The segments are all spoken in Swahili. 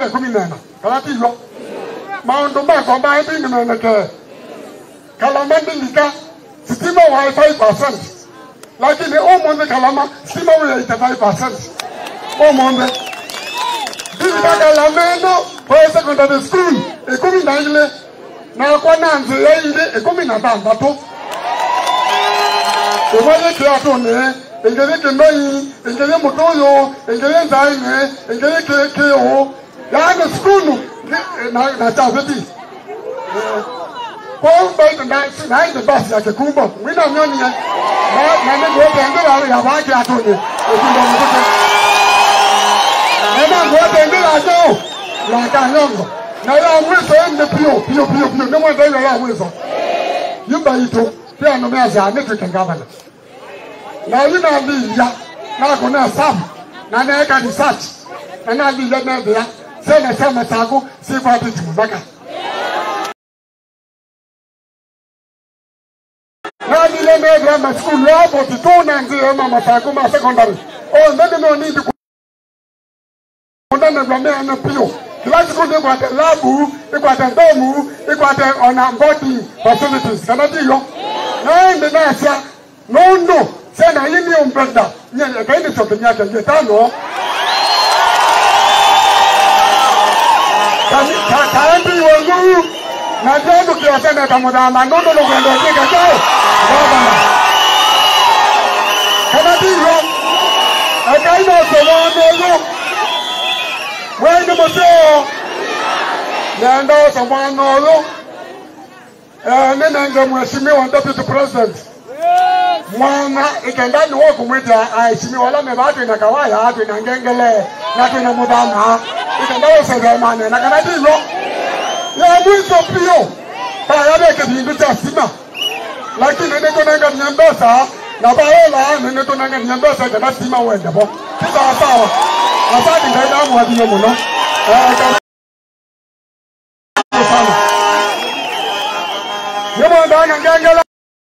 kumi nena kala tilo maundu mako maembi nimenekee kalama ndilika sitima wa 5% lakini umuthi kalama sitima wi 85% umuthi ndilika kalama ino kwa secondary school ikumi na ile na kwa nanzi ya ile ikumi na thanthatu umanye kiatune ingeri kinoi ingeri mutuyu ingeri nzaine ingeri kiu yaani skulu na na chaveti kwa hiyo na na ile basi ya kikumbo mwina nyoni ya na na ni wote ngera ya baki atune ukindo mtoto na ngote ngera jo la kanyongo na ya mwiso ende pio pio pio pio ne mwenda ile ya mwiso yumba ito pia no meza ne tukengavana na yina liya na ko na sam na na ka research na na liya na bia se na sama tago si kwa ti tumaka na liya na grammar school ya bo ti to na nzi ma masago ma secondary o ndene no need ku ndene grammar na pio Class school they got a lab, they got a dome, they got a on a body facilities. Can I do you? No, in the NASA, no, no. Say na yini ni umpenda. Nye kaini sote nyake nye tano. Kani kaambi wangu. Na jambo kia sana pamoja na nondo no kwenda kika chao. Baba. Kana diyo. Akaina somo no. Wende moseo. Nenda somo no. Eh, nene nge mheshimiwa deputy president mwana ikendani wo kumwita aheshimiwa lame batu ina kawaya atu ina ngengele natu ina mudhama ikenda wo sedemane na kana dilo ya mwizo pio baya beke bindu cha sima lakini niko nanga nyambesa na bayola niko nanga nyambesa kana sima wende bo kisa sawa asante ngaida mu adiyo muno eh sana Yemo ndana ngengele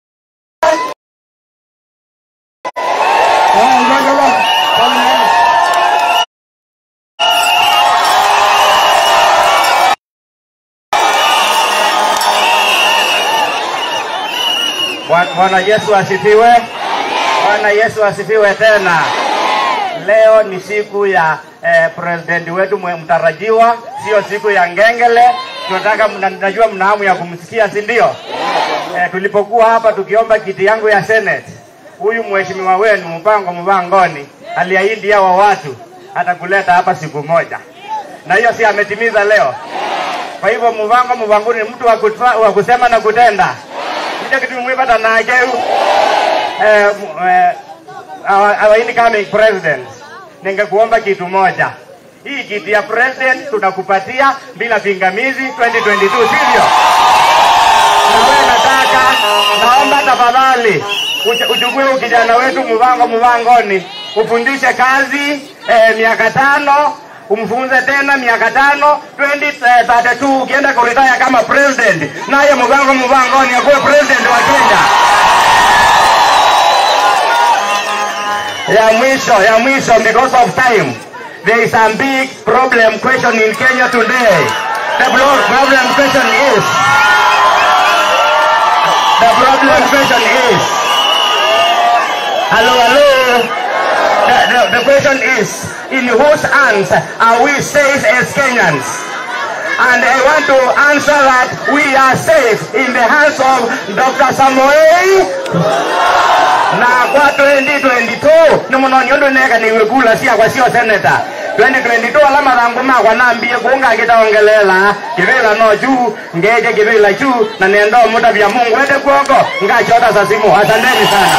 Bwana Yesu asifiwe. Bwana Yesu asifiwe tena. Leo ni siku ya eh, president wetu mwe- mtarajiwa, sio siku ya ngengele. Tunataka mna- najua mna hamu ya kumsikia, si ndio? Eh, tulipokuwa hapa tukiomba kiti yangu ya Senate, huyu mheshimiwa wenu Mpango Mvangoni aliahidi hawa watu atakuleta hapa siku moja, na hiyo si ametimiza leo. Kwa hivyo Mvango Mvanguni ni mtu wa kutfa- wa kusema na kutenda hicho kitu mwipata nakeu eh, m- eh, our, our incoming president ningekuomba kitu moja hii kiti ya president tunakupatia bila pingamizi 2022 sivyo na wewe nataka naomba tafadhali uch- uchukue huyu kijana wetu mvango mvangoni ufundishe kazi eh, miaka tano umfunze tena miaka tano 2032 ukienda kuritaya kama president naye mvango mvangoni akuwe president wa kenya ya mwisho ya mwisho because of time there is a big problem question in kenya today the blo- problem question is the problem question is hello hello the, the, the question is in whose hands are we safe as kenyans and I want to answer that we are safe in the hands of Dr. Samoei na kwa 2022 nimunoniondo neka niwekula sia kwa sio senator 2022 alama thangu makwa nambie kunga ngitaongelela kivila no juu ngeje kivila juu na nendo muda vya mungu wete kuoko ngachota za simu asanteni sana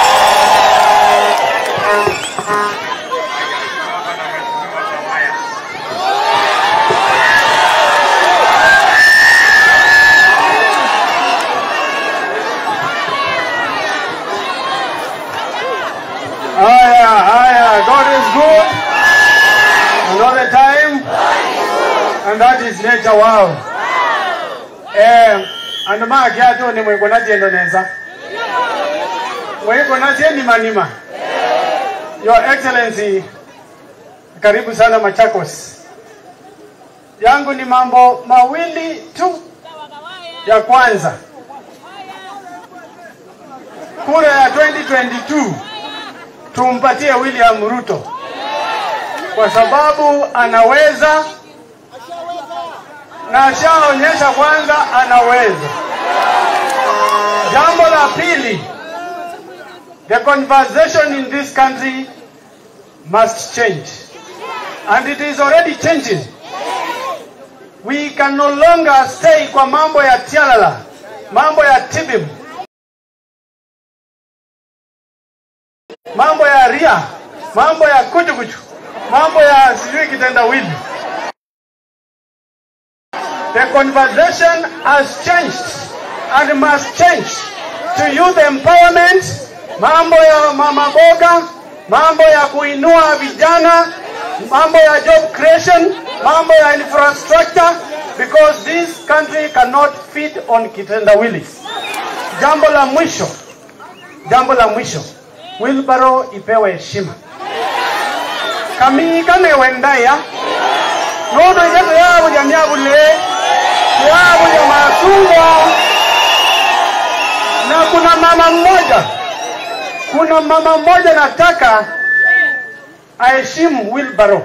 Haya, haya, God is good. And all the time. And that is nature wow. Eh, and ma kiatu ni mwiko na tiendo neza. Mwiko na tiendi manima. Your Excellency, karibu sana Machakos. yangu ni mambo mawili tu. Ya kwanza, kura ya 2022 tumpatie William Ruto kwa sababu anaweza na ashaonyesha kwanza anaweza. Jambo la pili, the conversation in this country must change and it is already changing. We can no longer stay kwa mambo ya tialala, mambo ya tibim, mambo ya ria, mambo ya kuchukuchu, mambo ya sijui kitendawili. The conversation has changed and must change to youth empowerment, mambo ya mama boga, mambo ya kuinua vijana, mambo ya job creation, mambo ya infrastructure because this country cannot feed on kitendawili. Jambo la mwisho, jambo la mwisho, Wilbaro ipewe heshima. Kami kane wendaya nodo yetu yabo ya myabule yabo ya masungwa na kuna mama mmoja kuna mama mmoja nataka aheshimu Wilbaro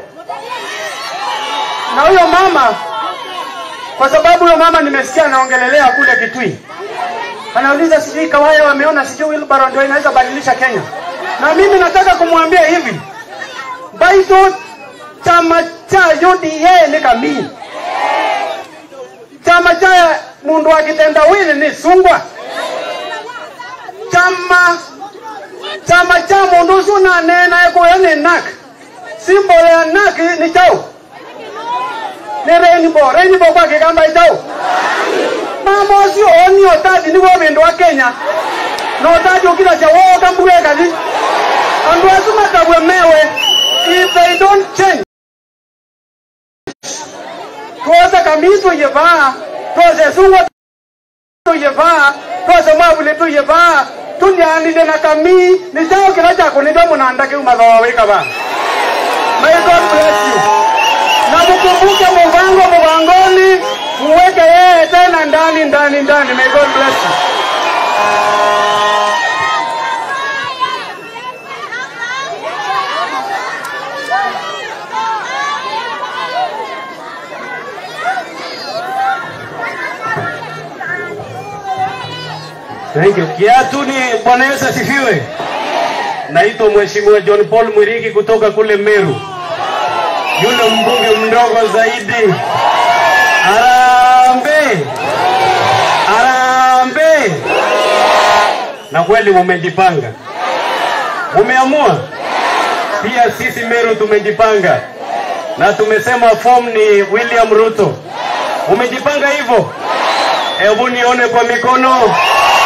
na huyo mama kwa sababu huyo mama nimesikia anaongelelea kule Kitui anauliza sijui Kawaya wameona sijui Wilbaro ndio inaweza badilisha Kenya na mimi nataka kumwambia hivi baito chama cha UDA ni kamii chama cha mundu wa kitendawili ni sungwa chama chama cha mundu ucio nanena ekuya ni nak simbolo ya nak ni chau ni rainbow rainbow kwa kigamba chau mama ucio oni otati niguo bindu wa kenya na otati ukira cha woga mbuge kathi andu acio matabwe mewe if they don't change twose kamii tuyivaa twose sungwa tuyivaa twose mwavuli tuyivaa tunyanile na kamii ni chao kila chako ndio munanda kiu mathoa wika ba may god bless you na mukumbuke muvango muvangoni muweke yeye tena ndani ndani ndani may god bless you Thank you. Kiatu ni Bwana Yesu asifiwe. Naitwa Mheshimiwa John Paul Mwiriki kutoka kule Meru, yule mbunge mdogo zaidi. Arambe, arambe. Na kweli mumejipanga, mumeamua. Pia sisi Meru tumejipanga na tumesema form ni William Ruto. Umejipanga hivyo? Hebu nione kwa mikono.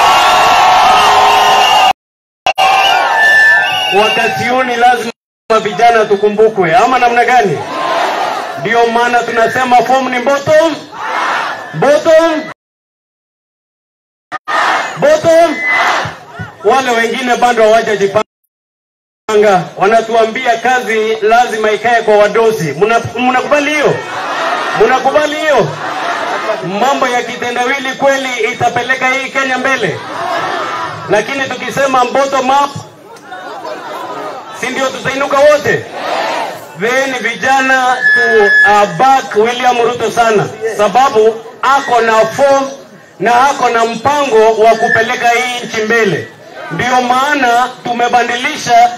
wakati huu ni lazima vijana tukumbukwe, ama namna gani? Ndio maana tunasema form ni bottom bottom bottom. Wale wengine bado hawajajipanga, wanatuambia kazi lazima ikae kwa wadosi. Mna- Mnakubali hiyo? Mnakubali hiyo? Mambo ya kitendawili kweli itapeleka hii Kenya mbele, lakini tukisema bottom up si ndio tutainuka wote? Then vijana tu uh, back William Ruto sana, sababu ako na form na ako na mpango wa kupeleka hii nchi mbele. Ndio maana tumebadilisha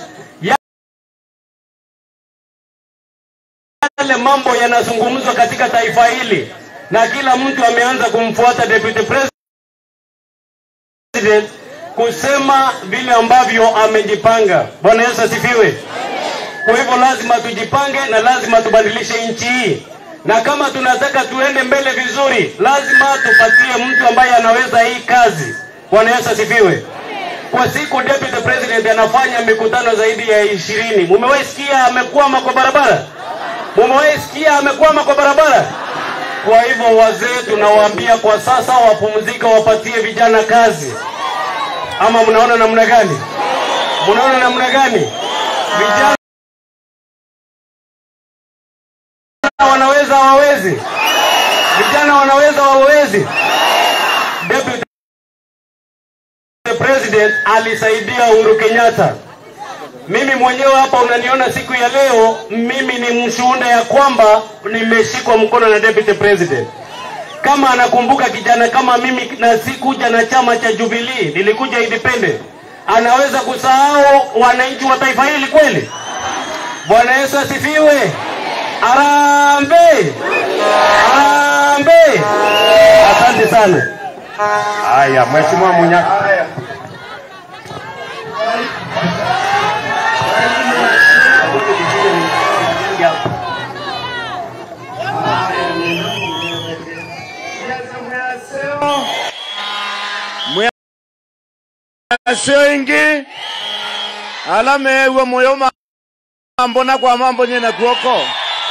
yale mambo yanazungumzwa katika taifa hili, na kila mtu ameanza kumfuata deputy president kusema vile ambavyo amejipanga. Bwana Yesu asifiwe. Kwa hivyo lazima tujipange na lazima tubadilishe nchi hii, na kama tunataka tuende mbele vizuri, lazima tupatie mtu ambaye anaweza hii kazi. Bwana Yesu asifiwe. Kwa siku deputy president anafanya mikutano zaidi ya ishirini. Mumewahi sikia amekwama kwa barabara? Mumewahi sikia amekwama kwa barabara? Kwa hivyo wazee tunawaambia kwa sasa wapumzike, wapatie vijana kazi ama mnaona namna gani? Mnaona namna gani? Vijana wanaweza hawawezi? Vijana wanaweza wawezi? Deputy President alisaidia Uhuru Kenyatta. Mimi mwenyewe hapa unaniona siku ya leo, mimi ni mshuhuda ya kwamba nimeshikwa mkono na Deputy President. Kama anakumbuka kijana kama mimi, na sikuja na chama cha Jubilee, nilikuja independent, anaweza kusahau wananchi wa taifa hili kweli? Bwana Yesu asifiwe. Arambe, arambe. Asante sana. Haya, Mheshimiwa Munyaka. sio ingi alamewe moyo mambo na kwa mambo nyena kuoko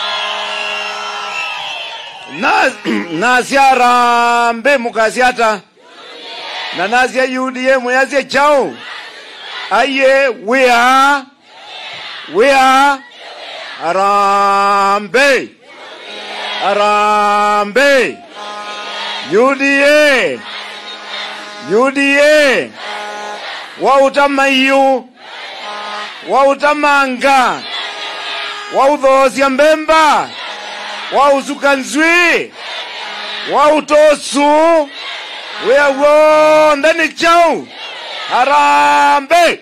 na nasyarambe mukasyata na nasya UDA muyasye chao aye wia wia arambe arambe UDA UDA wautamayu wautamanga wauthoosya mbemba wausuka nzwi wautosu wiawo ndani chau harambe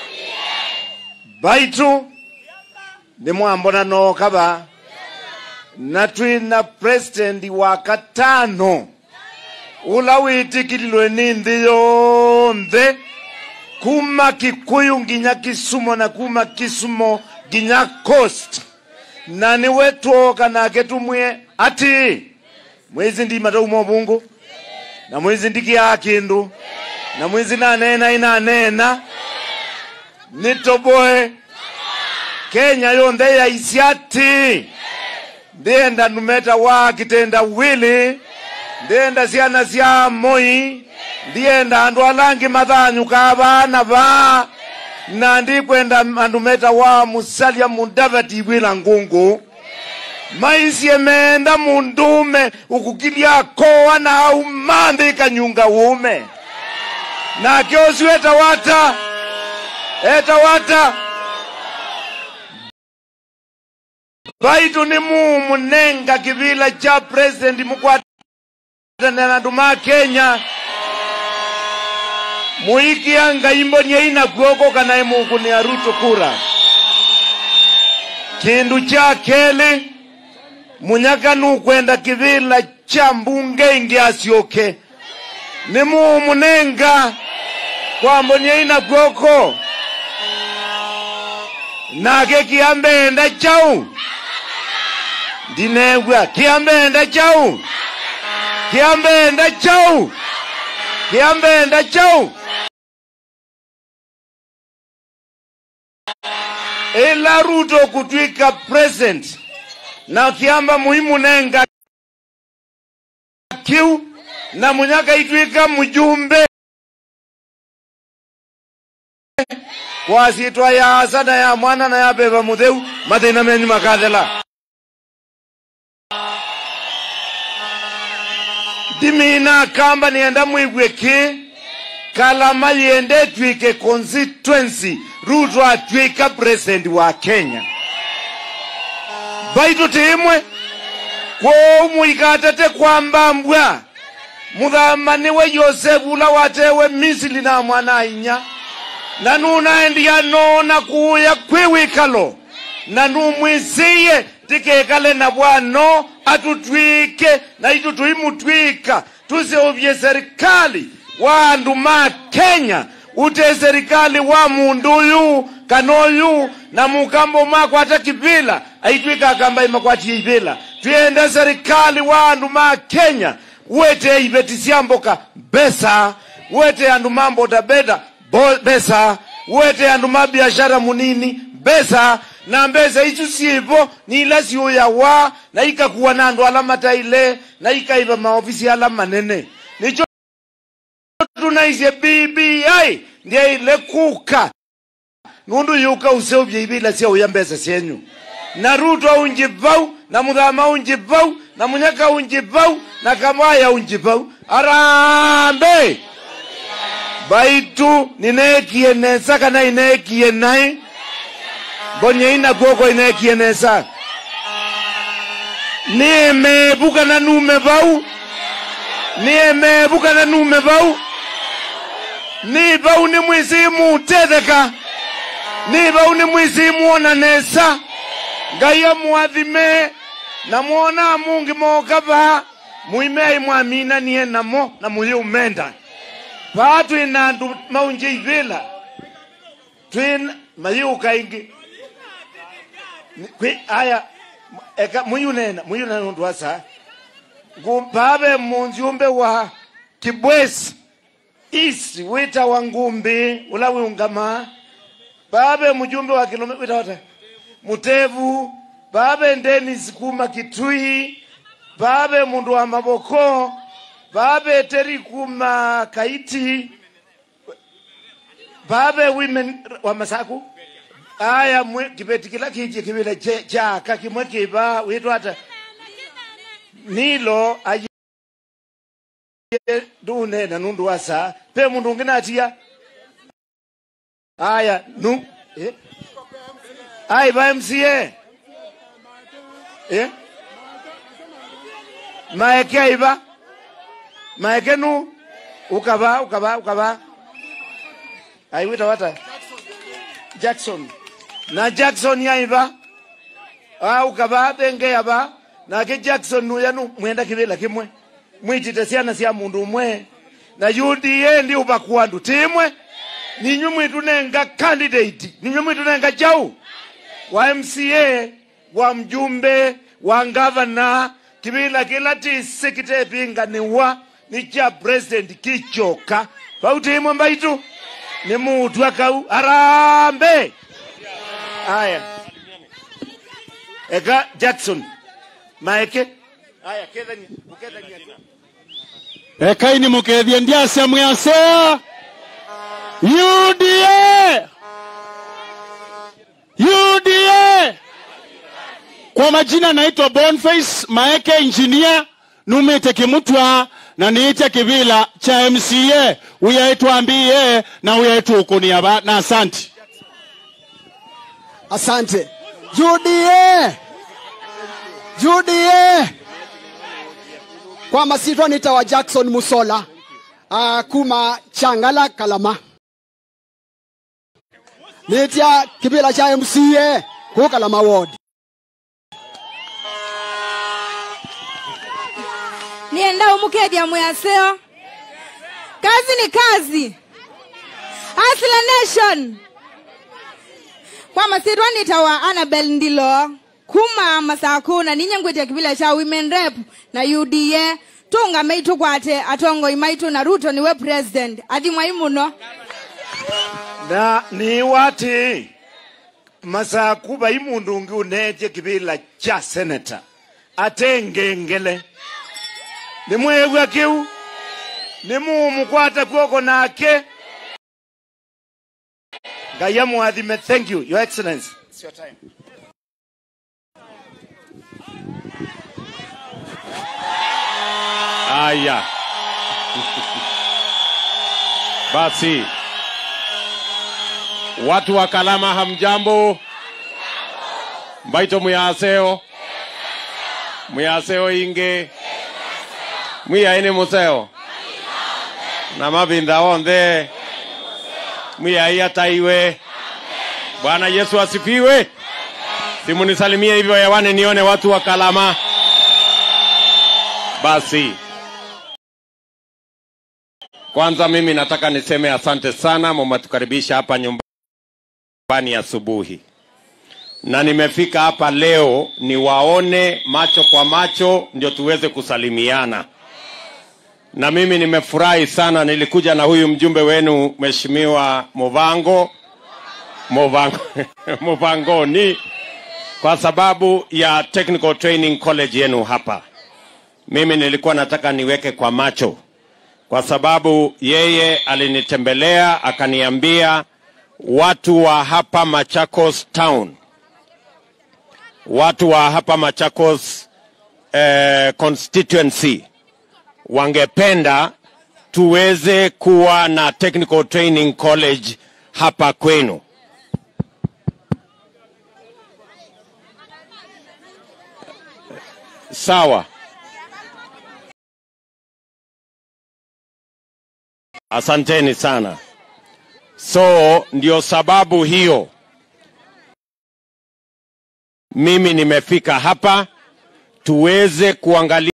baitu nimwambona nokava na twina president wa katano ula witikililwe ni nthi yonthe kuma kikuyu nginya kisumo na kuma kisumo nginya coast na niwe twoka nake tumwie ati mwizi ndi matauma ubungu na mwizi ndikia kindu na mwizi nanena inanena nitoboe kenya yonthe yaisi ati ndienda numeta wa kitenda wili ndienda ciana cia moi ndienda andu alangi mathanyu ka bana ba na ndikwenda andu meta wa musalia mudavati wila ngungu maisie menda mundume ukukilia koa na au manthi kanyunga ume nake ucio etawata etawata baitu ni mumunenga kivila cha president mukwatana na andu ma kenya muikia ngaimbonie ina guoko kana imukunia ruto kura kindu cha keli munyaka nukwenda kivila cha mbunge ingi asyoke ni mumunenga kwambonie ina guoko nake kiambenda chau ndinegwa kiambenda chau kiambenda chau kiambenda chau ila ruto kutwika present na kiamba muhimu nenga kiu na munyaka itwika mjumbe kwasitwa ya asa na ya mwana na ya beba mutheu mathina menyu makathela ndimina kamba nienda mwigwe ki kalama yende twike constituency ruto atwika president wa kenya baitu timwe kwou muikatete kwamba mbwa muthamani we yosefu ula watewe misili na mwana inya na nunaendia nona kuya kwi wikalo na numwisiye tikekale na bwano atutwike na itu tuimutwika tuseuvye serikali wa andu ma kenya ute serikali wa mundu uyu kanoyu na mukambo makwata kivila aitwika akamba imakwatie ivila twende serikali wa andu ma kenya wete ivetisiamboka besa wete andu mambo tabeda bo- besa wete andu mabiashara munini besa na mbesa isu sivo nila siuya wa na ikakuwa na andu ala mataile na ikaiva maofisi ala manene nicho tunaisye bbi ndiye ile kuka nundu yuka useuvye ivila syauya mbesa syenyu na ruto aunji vau na muthama unjibau na munyaka unjibau na kamaya unjibau arambe baitu ninekie nesa kana inekie nai mbonye ina kuoko inekie nesa niemebuka na nume bau niemebuka na nume bau ni bau ni mwisimu tetheka ni bau ni mwisimu ona nesa ngai amwathime na mwona mungi mokava muimei mwaminanie namo na muyi umenda paa twina andu maunje ivila twina mayiuka ingi Ni- kwi aya eka muyunena muyunena nundu wasa ngumpave munziumbe wa kibwesi isi wita wa ngumbi ula wiungama babe mujumbe wa kilome wita wata mutevu babe denis kuma kitui babe mundu wa maboko babe teri kuma kaiti babe women wa masaku aya mwe kibeti kila kiji kibile che- chaka kimwe kiba witwa hata nilo aye dune na nundu wasa pe mundu ungina atia aya nu eh? ai ba mca eh? maeke aiba maeke nu ukaba ukaba ukaba aiwita wata jackson na jackson yaiba ah ukaba benge yaba nake jackson nu yanu mwenda kivila kimwe mwitite ciana cia mundu umwe na uda ndi ubakwandu timwe ninywe mwitu nenga candidate ninywe mwitu nenga jau wa mca wa mjumbe wa ngavana kivila kila tisi kitepinganiwa ni cha president kichoka pautimwe mbaitu ni mutu akau arambe aya eka jackson maeke aya kethania ukethania ekaini mukethie ndiacia mwiasea UDA UDA kwa majina naitwa Boniface Maeke engineer numite kimutwa na niite kivila cha MCA uyaitwa mbie na uyaitwa ukunia ba na asanti Asante. UDA. UDA. Kwa masitwa nitawa Jackson Musola. Uh, kuma Changala Kalama. Nitia kibila cha MCA ku Kalama Ward. nienda umukethia mwaseo kazi ni kazi Hustler nation kwa masitwa nitawa anabel ndilo kuma masakuna ninyengwetia kivila cha women rep na uda tunga maitu kwate atongoi maitu na ruto niwe president athi mwai muno na ni wati masaku bai mundu ungi unetie kivila cha senata ate ngengele ni mwegwa kiu ni mumukwata kwoko nake ngai amwathime thank you your excellency It's your time. Haya, basi watu wa Kalama, hamjambo? Mbaito muyaseo muyaseo inge mwiyaini museo na mavinda onthe mwiyai ataiwe. Bwana Yesu asifiwe. Simunisalimie hivyo hewani nione watu wa Kalama. Basi kwanza mimi nataka niseme asante sana, mmetukaribisha hapa nyumbani asubuhi, na nimefika hapa leo niwaone macho kwa macho, ndio tuweze kusalimiana. Na mimi nimefurahi sana, nilikuja na huyu mjumbe wenu Mheshimiwa Movango Movango Muvangoni kwa sababu ya Technical Training College yenu hapa. Mimi nilikuwa nataka niweke kwa macho kwa sababu yeye alinitembelea akaniambia watu wa hapa Machakos town watu wa hapa Machakos eh, constituency wangependa tuweze kuwa na technical training college hapa kwenu. Sawa. Asanteni sana. So ndio sababu hiyo mimi nimefika hapa tuweze kuangalia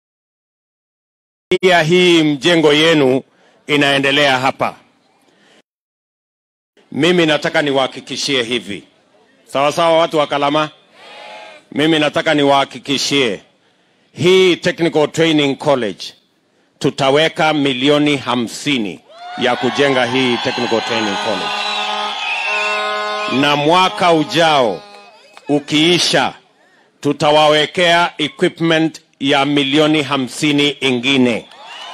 hii mjengo yenu inaendelea hapa. Mimi nataka niwahakikishie hivi, sawa sawa, watu wa Kalama, mimi nataka niwahakikishie hii Technical Training College tutaweka milioni hamsini ya kujenga hii Technical Training College, na mwaka ujao ukiisha, tutawawekea equipment ya milioni hamsini ingine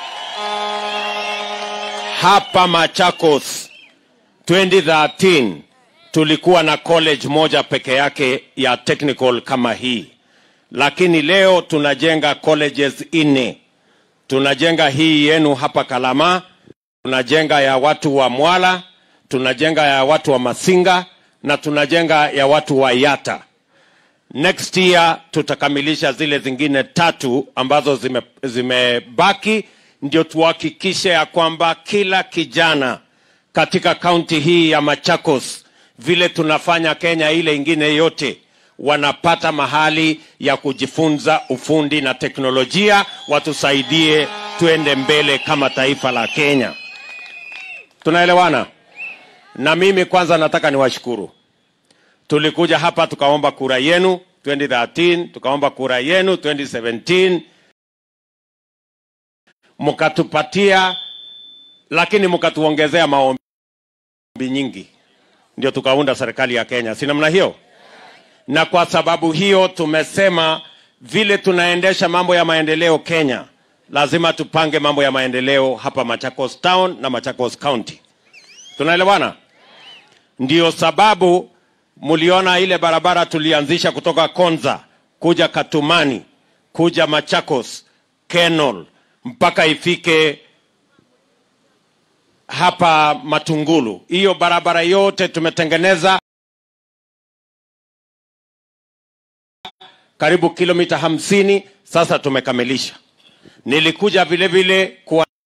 hapa Machakos. 2013 tulikuwa na college moja peke yake ya technical kama hii, lakini leo tunajenga colleges nne. Tunajenga hii yenu hapa Kalama, tunajenga ya watu wa Mwala, tunajenga ya watu wa Masinga na tunajenga ya watu wa Yata. Next year tutakamilisha zile zingine tatu ambazo zime- zimebaki, ndio tuhakikishe ya kwamba kila kijana katika kaunti hii ya Machakos, vile tunafanya Kenya ile ingine yote, wanapata mahali ya kujifunza ufundi na teknolojia, watusaidie tuende mbele kama taifa la Kenya. Tunaelewana? Na mimi kwanza nataka niwashukuru. Tulikuja hapa tukaomba kura yenu 2013, tukaomba kura yenu 2017, mkatupatia, lakini mkatuongezea maombi nyingi, ndio tukaunda serikali ya Kenya, si namna hiyo? Na kwa sababu hiyo tumesema vile tunaendesha mambo ya maendeleo Kenya, lazima tupange mambo ya maendeleo hapa Machakos Town na Machakos County. Tunaelewana? Ndio sababu mliona ile barabara tulianzisha kutoka Konza kuja Katumani kuja Machakos Kenol mpaka ifike hapa Matungulu. Hiyo barabara yote tumetengeneza karibu kilomita hamsini, sasa tumekamilisha. Nilikuja vile vile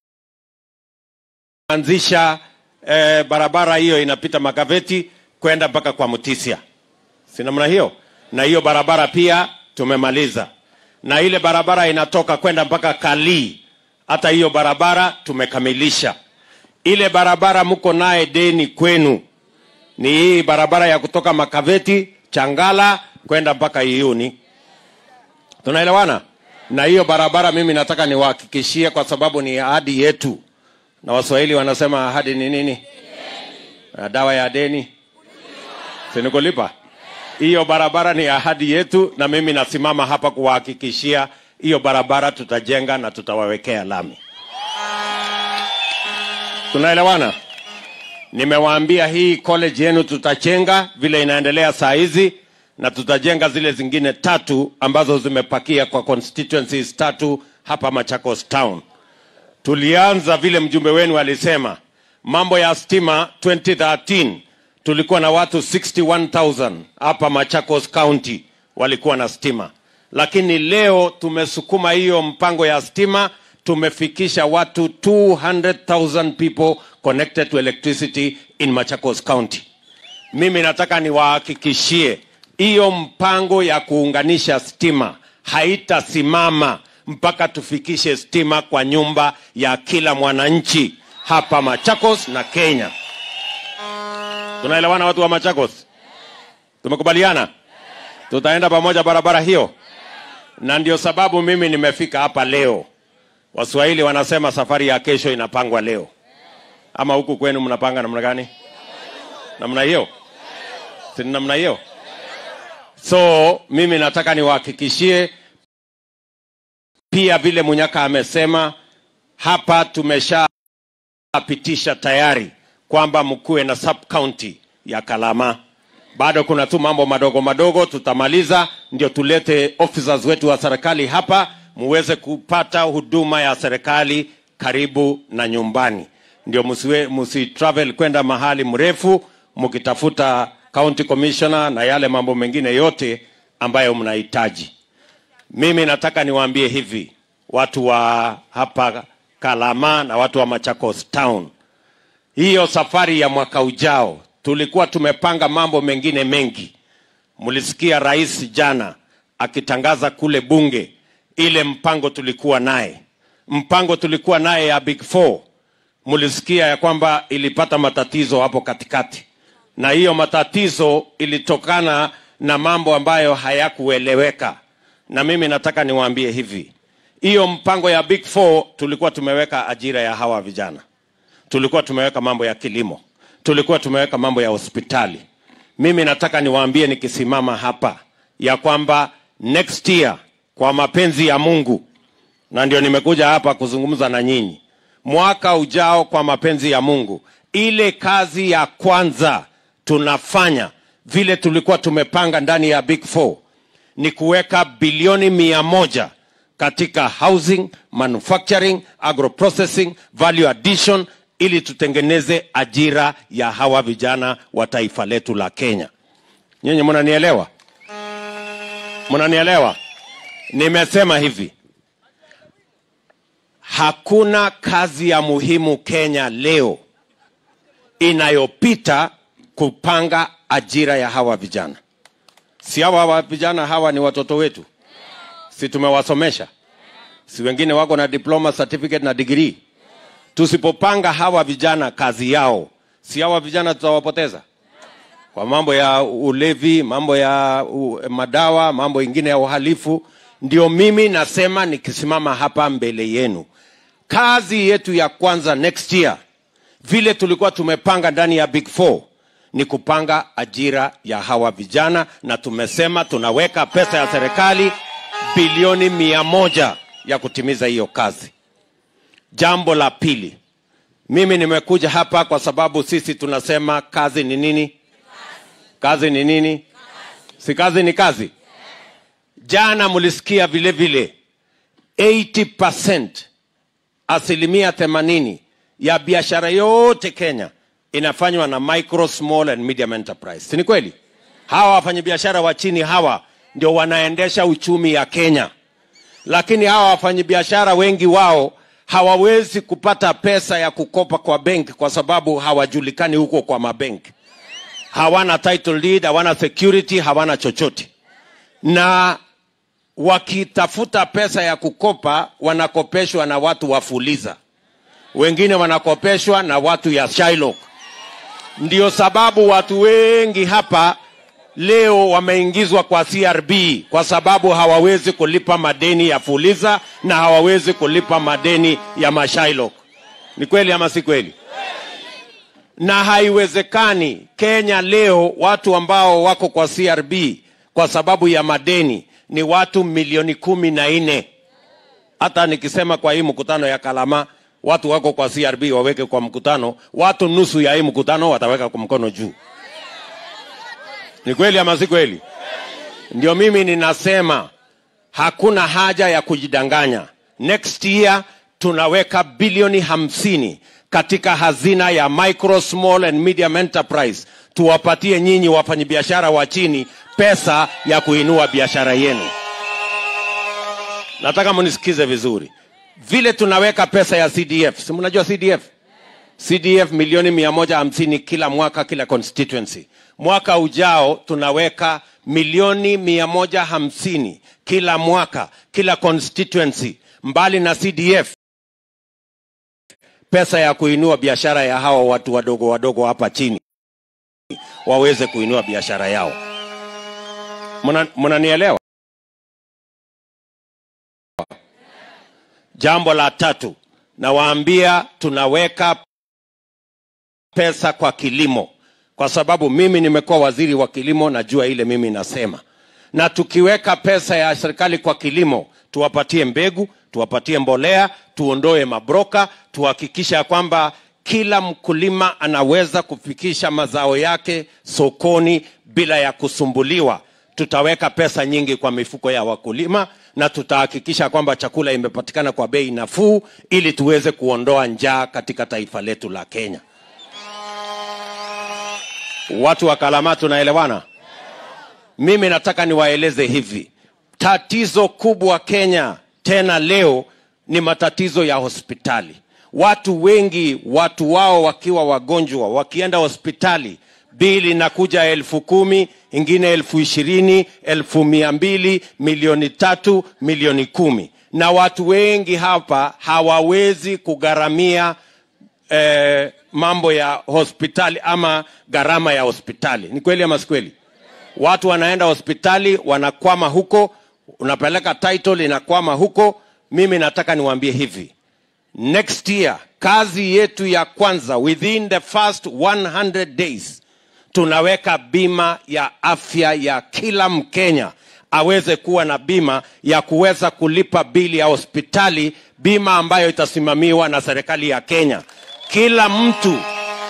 kuanzisha eh, barabara hiyo inapita Makaveti kwenda mpaka kwa Mutisia, si namna hiyo? Na hiyo barabara pia tumemaliza, na ile barabara inatoka kwenda mpaka Kalii, hata hiyo barabara tumekamilisha. Ile barabara mko naye deni kwenu ni hii barabara ya kutoka Makaveti Changala kwenda mpaka Iyuni. Tunaelewana? Na hiyo barabara mimi nataka niwahakikishie, kwa sababu ni ahadi yetu, na Waswahili wanasema ahadi ni nini? Na dawa ya deni sinikulipa. Hiyo barabara ni ahadi yetu, na mimi nasimama hapa kuwahakikishia hiyo barabara tutajenga na tutawawekea lami. Tunaelewana? Nimewaambia hii college yenu tutachenga vile inaendelea saa hizi, na tutajenga zile zingine tatu ambazo zimepakia kwa constituencies tatu hapa Machakos Town. Tulianza vile mjumbe wenu alisema, mambo ya stima 2013 tulikuwa na watu 61,000 hapa Machakos County walikuwa na stima, lakini leo tumesukuma hiyo mpango ya stima, tumefikisha watu 200,000 people connected to electricity in Machakos County. Mimi nataka niwahakikishie hiyo mpango ya kuunganisha stima haitasimama mpaka tufikishe stima kwa nyumba ya kila mwananchi hapa Machakos na Kenya. Tunaelewana watu wa Machakos? Tumekubaliana tutaenda pamoja barabara hiyo, na ndio sababu mimi nimefika hapa leo. Waswahili wanasema safari ya kesho inapangwa leo, ama huku kwenu mnapanga namna gani? Namna hiyo, si ni namna hiyo? So mimi nataka niwahakikishie pia, vile Munyaka amesema hapa, tumeshapitisha tayari kwamba mkuwe na sub county ya Kalama bado kuna tu mambo madogo madogo tutamaliza ndio tulete officers wetu wa serikali hapa muweze kupata huduma ya serikali karibu na nyumbani ndio msiwe msi travel kwenda mahali mrefu mkitafuta county commissioner na yale mambo mengine yote ambayo mnahitaji mimi nataka niwaambie hivi watu wa hapa kalama na watu wa machakos town hiyo safari ya mwaka ujao tulikuwa tumepanga mambo mengine mengi mlisikia rais jana akitangaza kule bunge ile mpango tulikuwa naye mpango tulikuwa naye ya big four mlisikia ya kwamba ilipata matatizo hapo katikati na hiyo matatizo ilitokana na mambo ambayo hayakueleweka na mimi nataka niwaambie hivi hiyo mpango ya big four tulikuwa tumeweka ajira ya hawa vijana tulikuwa tumeweka mambo ya kilimo tulikuwa tumeweka mambo ya hospitali mimi nataka niwaambie nikisimama hapa ya kwamba next year kwa mapenzi ya mungu na ndio nimekuja hapa kuzungumza na nyinyi mwaka ujao kwa mapenzi ya mungu ile kazi ya kwanza tunafanya vile tulikuwa tumepanga ndani ya big four ni kuweka bilioni mia moja katika housing manufacturing agroprocessing value addition ili tutengeneze ajira ya hawa vijana wa taifa letu la kenya nyinyi mnanielewa mnanielewa nimesema hivi hakuna kazi ya muhimu kenya leo inayopita kupanga ajira ya hawa vijana si hawa wa vijana hawa ni watoto wetu si tumewasomesha si wengine wako na diploma certificate na degree tusipopanga hawa vijana kazi yao si hawa vijana tutawapoteza kwa mambo ya ulevi mambo ya u, madawa mambo ingine ya uhalifu ndio mimi nasema nikisimama hapa mbele yenu kazi yetu ya kwanza next year vile tulikuwa tumepanga ndani ya big four ni kupanga ajira ya hawa vijana na tumesema tunaweka pesa ya serikali bilioni mia moja ya kutimiza hiyo kazi jambo la pili mimi nimekuja hapa kwa sababu sisi tunasema kazi ni nini kazi ni nini si kazi ni kazi jana mlisikia vile vile 80 asilimia 80 ya biashara yote kenya inafanywa na micro small and medium enterprise si ni kweli hawa wafanyabiashara wa chini hawa ndio wanaendesha uchumi ya kenya lakini hawa wafanyabiashara wengi wao hawawezi kupata pesa ya kukopa kwa benki kwa sababu hawajulikani huko kwa mabenki hawana title deed hawana security hawana chochote na wakitafuta pesa ya kukopa wanakopeshwa na watu wa fuliza wengine wanakopeshwa na watu ya Shylock. Ndio sababu watu wengi hapa leo wameingizwa kwa CRB kwa sababu hawawezi kulipa madeni ya Fuliza na hawawezi kulipa madeni ya Mashailok. Ni kweli ama si kweli? Na haiwezekani Kenya leo watu ambao wako kwa CRB kwa sababu ya madeni ni watu milioni kumi na nne. Hata nikisema kwa hii mkutano ya Kalama watu wako kwa CRB waweke kwa mkutano, watu nusu ya hii mkutano wataweka kwa mkono juu. Ni kweli ama si kweli? Ndio mimi ninasema hakuna haja ya kujidanganya. Next year tunaweka bilioni hamsini katika hazina ya micro small and medium enterprise, tuwapatie nyinyi wafanyabiashara wa chini pesa ya kuinua biashara yenu. Nataka munisikize vizuri, vile tunaweka pesa ya CDF, si mnajua CDF? CDF milioni mia moja hamsini kila mwaka kila constituency. Mwaka ujao tunaweka milioni mia moja hamsini kila mwaka kila constituency, mbali na CDF, pesa ya kuinua biashara ya hawa watu wadogo wadogo hapa chini waweze kuinua biashara yao. Muna- Mnanielewa? Jambo la tatu, nawaambia tunaweka pesa kwa kilimo, kwa sababu mimi nimekuwa waziri wa kilimo, najua ile mimi nasema. Na tukiweka pesa ya serikali kwa kilimo, tuwapatie mbegu, tuwapatie mbolea, tuondoe mabroka, tuhakikisha kwamba kila mkulima anaweza kufikisha mazao yake sokoni bila ya kusumbuliwa tutaweka pesa nyingi kwa mifuko ya wakulima na tutahakikisha kwamba chakula imepatikana kwa bei nafuu ili tuweze kuondoa njaa katika taifa letu la kenya watu wa kalama tunaelewana mimi nataka niwaeleze hivi tatizo kubwa kenya tena leo ni matatizo ya hospitali watu wengi watu wao wakiwa wagonjwa wakienda hospitali bili inakuja elfu kumi ingine elfu ishirini elfu mia mbili milioni tatu milioni kumi na watu wengi hapa hawawezi kugharamia eh, mambo ya hospitali ama gharama ya hospitali ni kweli ama si kweli watu wanaenda hospitali wanakwama huko unapeleka title inakwama huko mimi nataka niwaambie hivi next year kazi yetu ya kwanza within the first 100 days tunaweka bima ya afya ya kila mkenya aweze kuwa na bima ya kuweza kulipa bili ya hospitali bima ambayo itasimamiwa na serikali ya kenya kila mtu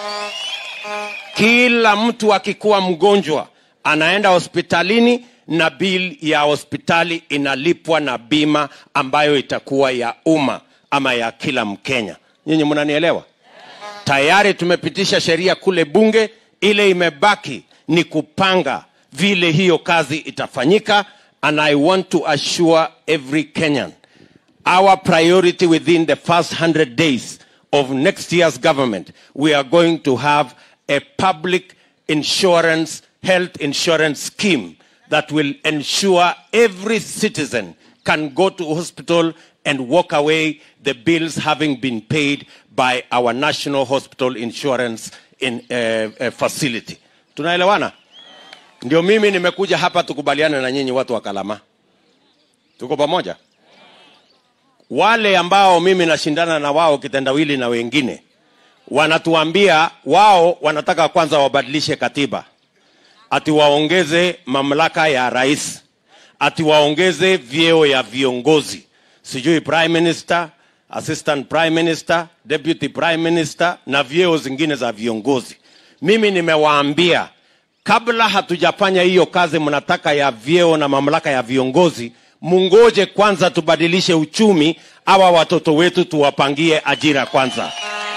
kila mtu akikuwa mgonjwa anaenda hospitalini na bili ya hospitali inalipwa na bima ambayo itakuwa ya umma ama ya kila mkenya nyinyi mnanielewa tayari tumepitisha sheria kule bunge ile imebaki ni kupanga vile hiyo kazi itafanyika and i want to assure every kenyan our priority within the first 100 days of next year's government we are going to have a public insurance health insurance scheme that will ensure every citizen can go to hospital and walk away the bills having been paid by our national hospital insurance in, uh, uh, facility tunaelewana ndio mimi nimekuja hapa tukubaliane na nyinyi watu wa kalama tuko pamoja wale ambao mimi nashindana na wao kitendawili na wengine wanatuambia wao wanataka kwanza wabadilishe katiba ati waongeze mamlaka ya rais ati waongeze vyeo ya viongozi sijui prime minister assistant prime minister deputy prime minister na vyeo zingine za viongozi mimi nimewaambia kabla hatujafanya hiyo kazi mnataka ya vyeo na mamlaka ya viongozi mungoje kwanza tubadilishe uchumi awa watoto wetu tuwapangie ajira kwanza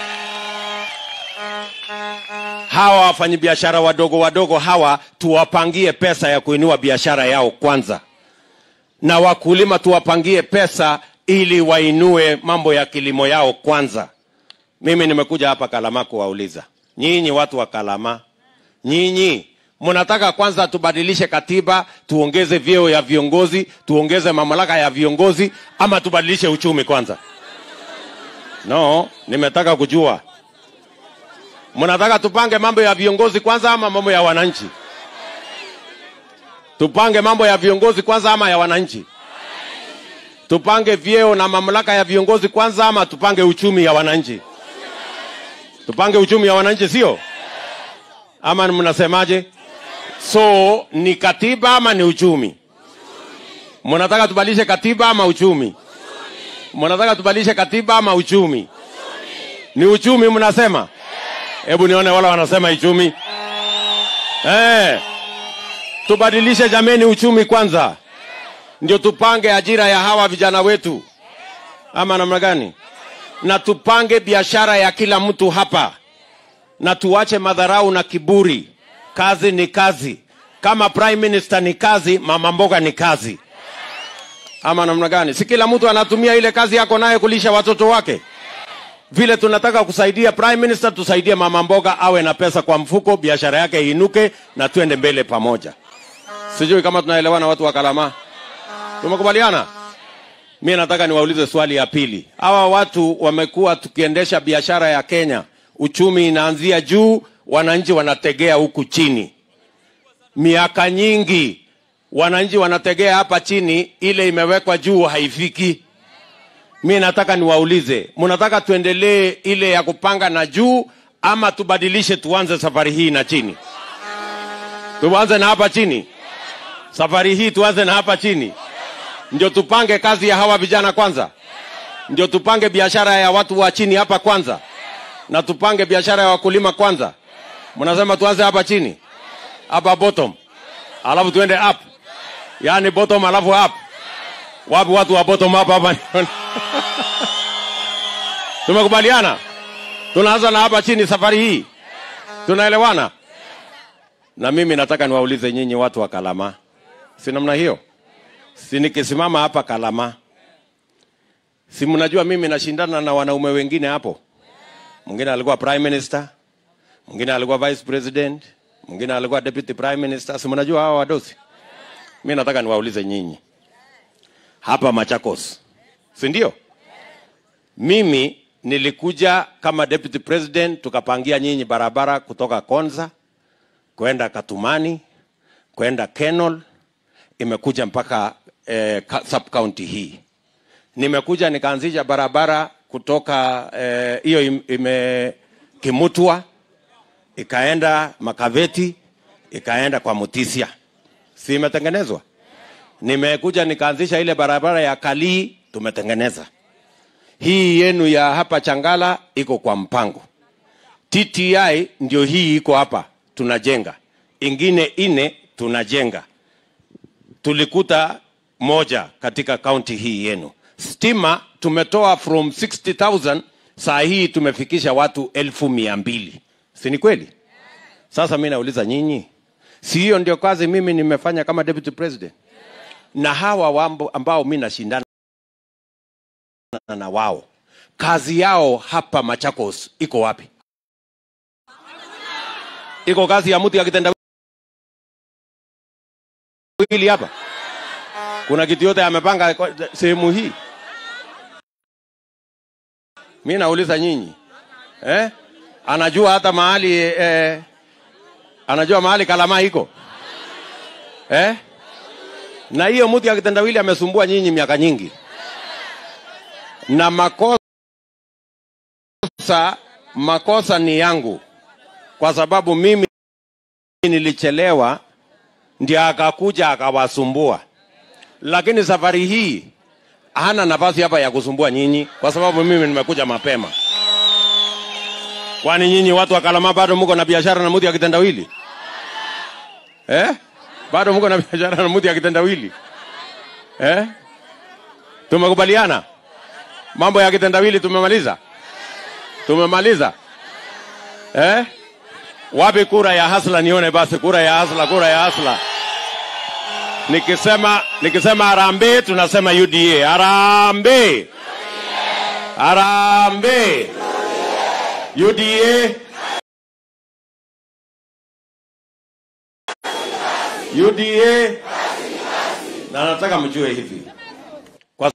hawa wafanyabiashara wadogo wadogo hawa tuwapangie pesa ya kuinua biashara yao kwanza na wakulima tuwapangie pesa ili wainue mambo ya kilimo yao kwanza mimi nimekuja hapa kalama kuwauliza nyinyi watu wa kalama nyinyi mnataka kwanza tubadilishe katiba tuongeze vyeo ya viongozi tuongeze mamlaka ya viongozi ama tubadilishe uchumi kwanza no nimetaka kujua mnataka tupange mambo ya viongozi kwanza ama mambo ya wananchi tupange mambo ya viongozi kwanza ama ya wananchi tupange vyeo na mamlaka ya viongozi kwanza ama tupange uchumi ya wananchi tupange uchumi ya wananchi sio ama mnasemaje so ni katiba ama ni uchumi mnataka tubadilishe katiba ama uchumi mnataka tubadilishe katiba ama uchumi ni uchumi mnasema hebu nione wala wanasema uchumi eh tubadilishe jameni uchumi kwanza ndio tupange ajira ya hawa vijana wetu ama namna gani na tupange biashara ya kila mtu hapa na tuache madharau na kiburi kazi ni kazi kama prime minister ni kazi mama mboga ni kazi ama namna gani si kila mtu anatumia ile kazi yako naye kulisha watoto wake vile tunataka kusaidia prime minister tusaidie mama mboga awe na pesa kwa mfuko biashara yake iinuke na tuende mbele pamoja sijui kama tunaelewana watu wa kalama tumekubaliana mi nataka niwaulize swali ya pili hawa watu wamekuwa tukiendesha biashara ya kenya uchumi inaanzia juu wananchi wanategea huku chini miaka nyingi wananchi wanategea hapa chini ile imewekwa juu haifiki mi nataka niwaulize mnataka tuendelee ile ya kupanga na juu ama tubadilishe tuanze safari hii na chini tuanze na hapa chini safari hii tuanze na hapa chini ndio tupange kazi ya hawa vijana kwanza ndio tupange biashara ya watu wa chini hapa kwanza na tupange biashara ya wakulima kwanza. Mnasema tuanze hapa chini, hapa bottom, alafu tuende up, yaani bottom alafu up. Wapi watu wa bottom up hapa? Tumekubaliana, tunaanza na hapa chini safari hii, tunaelewana? Na mimi nataka niwaulize nyinyi watu wa Kalama, si namna hiyo? Si nikisimama hapa Kalama, si mnajua mimi nashindana na wanaume wengine hapo. Mwingine alikuwa prime minister, mwingine alikuwa vice president, mwingine alikuwa deputy prime minister. Si mnajua hawa wadosi? Mimi nataka niwaulize nyinyi hapa Machakos, si ndio? Mimi nilikuja kama deputy president, tukapangia nyinyi barabara kutoka Konza kwenda Katumani kwenda Kenol, imekuja mpaka eh, ka- sub county hii. Nimekuja nikaanzisha barabara kutoka eh, hiyo im- ime Kimutwa ikaenda Makaveti ikaenda kwa Mutisia, si imetengenezwa? Nimekuja nikaanzisha ile barabara ya Kalii, tumetengeneza. Hii yenu ya hapa Changala iko kwa mpango. TTI ndio hii iko hapa tunajenga, ingine ine tunajenga. Tulikuta moja katika kaunti hii yenu. Stima tumetoa from 60,000 saa hii tumefikisha watu elfu mia mbili, si ni kweli? Sasa mi nauliza nyinyi, si hiyo ndio kazi mimi nimefanya kama deputy president? Na hawa wambo ambao mi nashindana na wao, kazi yao hapa Machakos iko wapi? iko kazi ya mtu ya kitendawili hapa? Kuna kitu yote amepanga kwa- sehemu hii? Mi nauliza nyinyi eh? Anajua hata mahali eh, anajua mahali Kalama iko eh? Na hiyo mtu ya kitendawili amesumbua nyinyi miaka nyingi, na makosa makosa ni yangu kwa sababu mimi nilichelewa, ndio akakuja akawasumbua. Lakini safari hii hana nafasi hapa ya kusumbua nyinyi, kwa sababu mimi nimekuja mapema. Kwani nyinyi watu wa Kalama bado mko na biashara na mtu ya kitendawili eh? Bado mko na biashara na mtu ya kitendawili eh? Tumekubaliana mambo ya kitendawili, tumemaliza, tumemaliza eh? Wapi kura ya hasla? Nione basi kura ya hasla, kura ya hasla. Nikisema nikisema harambee, tunasema UDA. Harambee, harambee, UDA, UDA. Na nataka mjue hivi, kwa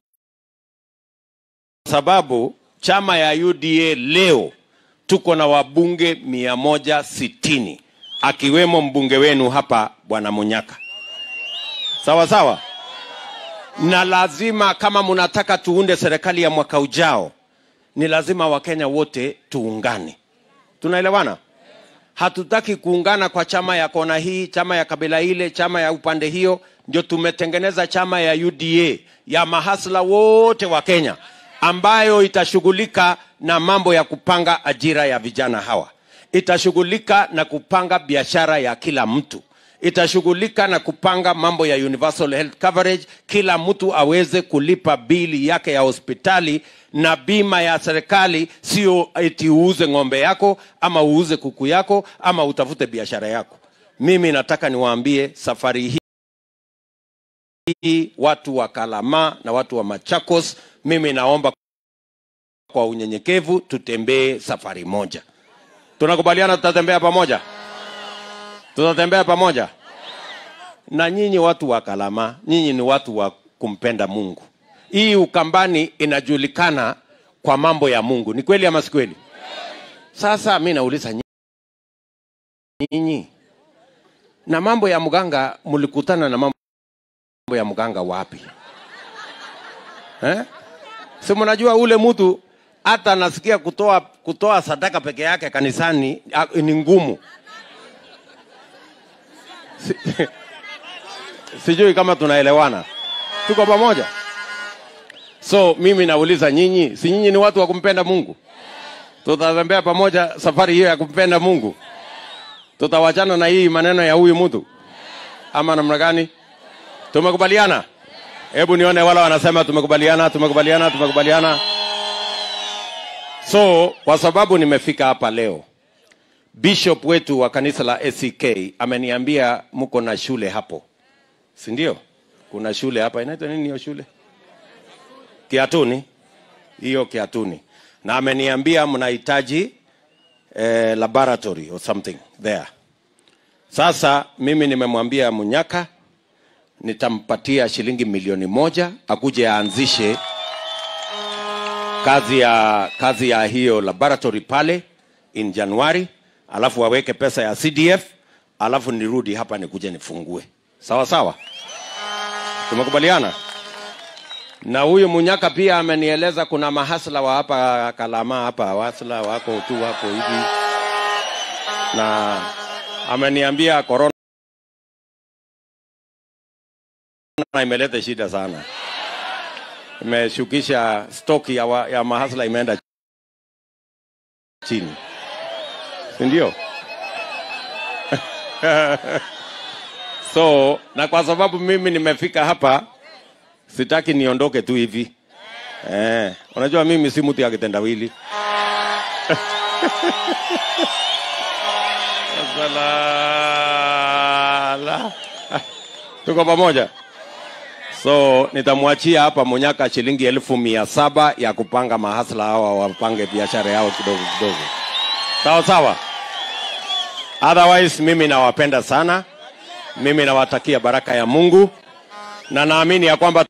sababu chama ya UDA leo tuko na wabunge mia moja sitini akiwemo mbunge wenu hapa bwana Munyaka. Sawa sawa, na lazima kama mnataka tuunde serikali ya mwaka ujao, ni lazima Wakenya wote tuungane. Tunaelewana? Hatutaki kuungana kwa chama ya kona hii, chama ya kabila ile, chama ya upande hiyo. Ndio tumetengeneza chama ya UDA ya mahasla wote wa Kenya ambayo itashughulika na mambo ya kupanga ajira ya vijana hawa, itashughulika na kupanga biashara ya kila mtu, itashughulika na kupanga mambo ya universal health coverage, kila mtu aweze kulipa bili yake ya hospitali na bima ya serikali, sio eti uuze ng'ombe yako ama uuze kuku yako ama utafute biashara yako. Mimi nataka niwaambie safari hii hii watu wa Kalama na watu wa Machakos, mimi naomba kwa unyenyekevu tutembee safari moja. Tunakubaliana tutatembea pamoja, tutatembea pamoja. Na nyinyi watu wa Kalama, nyinyi ni watu wa kumpenda Mungu. Hii Ukambani inajulikana kwa mambo ya Mungu, ni kweli ama si kweli? Sasa mi nauliza nyinyi, na mambo ya mganga, mlikutana na mambo ya mganga wapi eh? Si mnajua ule mtu hata anasikia kutoa kutoa sadaka peke yake kanisani a- ni ngumu. Si, sijui kama tunaelewana, tuko pamoja. So mimi nauliza nyinyi, si nyinyi ni watu wa kumpenda Mungu? tutatembea pamoja safari hiyo ya kumpenda Mungu. Tutawachana na hii maneno ya huyu mtu ama namna gani? Tumekubaliana? Hebu nione wala wanasema tumekubaliana, tumekubaliana, tumekubaliana. So kwa sababu nimefika hapa leo, bishop wetu wa kanisa la ACK ameniambia mko na shule hapo, si ndio? Kuna shule hapa inaitwa nini hiyo shule? Kiatuni, hiyo Kiatuni, na ameniambia mnahitaji eh, laboratory or something there. Sasa mimi nimemwambia Munyaka nitampatia shilingi milioni moja akuje aanzishe kazi ya kazi ya hiyo laboratory pale in Januari, alafu waweke pesa ya CDF, alafu nirudi hapa nikuje nifungue. Sawa sawa, tumekubaliana. Na huyu Munyaka pia amenieleza kuna mahasla wa hapa Kalama hapa wasla wako tu wako hivi, na ameniambia corona imeleta shida sana, imeshukisha stock ya, wa, ya mahasla imeenda chini, si ndio? so na kwa sababu mimi nimefika hapa sitaki niondoke tu hivi eh, unajua mimi si mtu ya kitendawili Salala. tuko pamoja so nitamwachia hapa Munyaka shilingi elfu mia saba ya kupanga mahasla hawa wapange biashara yao kidogo kidogo, sawa sawa. Otherwise mimi nawapenda sana, mimi nawatakia baraka ya Mungu na naamini ya kwamba